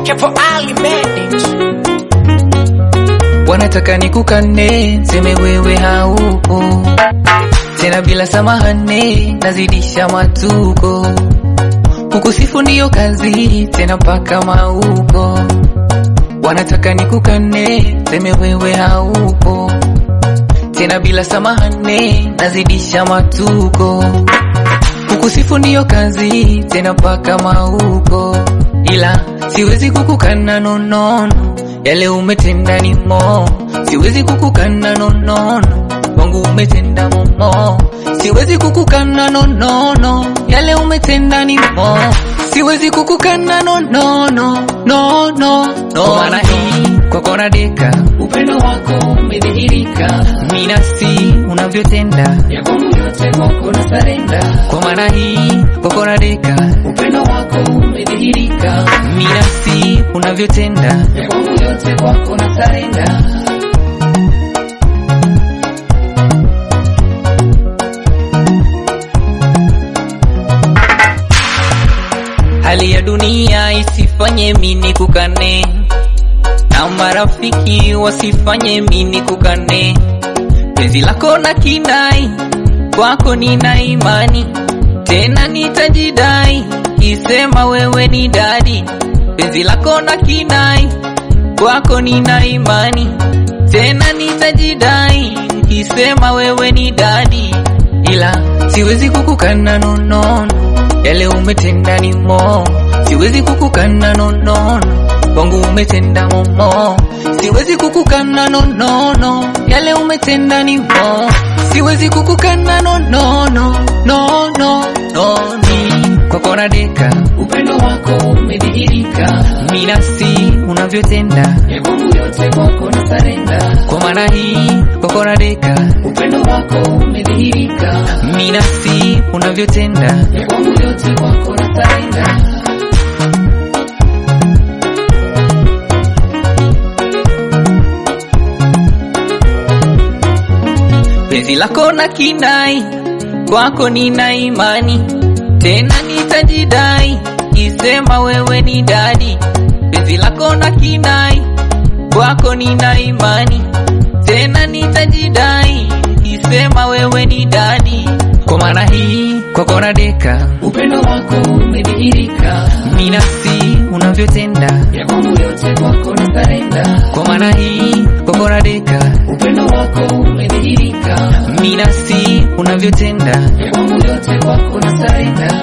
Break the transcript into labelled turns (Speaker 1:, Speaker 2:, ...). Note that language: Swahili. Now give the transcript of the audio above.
Speaker 1: Kevo Ali made it.
Speaker 2: wanataka nikukane, seme wewe haupo tena, bila samahane nazidisha matuko, kukusifu ndiyo kazi tena mpaka mauko. Wanataka nikukane, seme wewe haupo tena, bila samahane nazidisha matuko, kukusifu ndiyo kazi tena mpaka mauko, ila siwezi kukukana nonono yale umetenda ni mo, siwezi kukukana nonono, wangu umetenda momo, siwezi kukukana nonono, yale umetenda ni mo, siwezi kukukana nonono, no no no, kwa maana hii kwako nadeka,
Speaker 1: Upendo wako umedhihirika,
Speaker 2: minasi unavyotenda,
Speaker 1: ya kwangu yote kwako na sarenda.
Speaker 2: kwa maana hii kwako nadeka,
Speaker 1: Upendo wako umedhihirika,
Speaker 2: minasi unavyotenda,
Speaker 1: ya kwangu yote kwako na sarenda.
Speaker 2: hali ya dunia isifanye mini kukane na marafiki wasifanye mini kukane penzi lako na kinai kwako nina imani tena nitajidai kisema wewe ni dadi penzi lako na kinai kwako nina imani tena nitajidai kisema wewe ni dadi ila siwezi kukukana nonono yale umetenda ni mo siwezi kukukana nonono wangu umetenda momo siwezi kukukana nonono yale umetenda ni mo siwezi kukukana nonono no no no ni kwako nadeka
Speaker 1: Upendo wako umedhihirika,
Speaker 2: minasi unavyotenda
Speaker 1: ya kwangu yote kwako na sarenda.
Speaker 2: kwa maana hii kwako nadeka
Speaker 1: Upendo wako umedhihirika,
Speaker 2: minasi unavyotenda
Speaker 1: ya kwangu yote kwako na sarenda.
Speaker 2: penzi lako na kinai kwako nina imani tena nitajidai kisema wewe ni dadi penzi lako na kinai kwako nina imani tena nitajidai kisema wewe ni dadi kwa maana hii kwako nadeka
Speaker 1: Upendo wako umedhihirika,
Speaker 2: minasi unavyotenda
Speaker 1: ya kwangu yote kwako na sarenda.
Speaker 2: kwa maana hii kwako nadeka
Speaker 1: Upendo wako umedhihirika,
Speaker 2: minasi unavyotenda
Speaker 1: ya kwangu yote kwako na sarenda.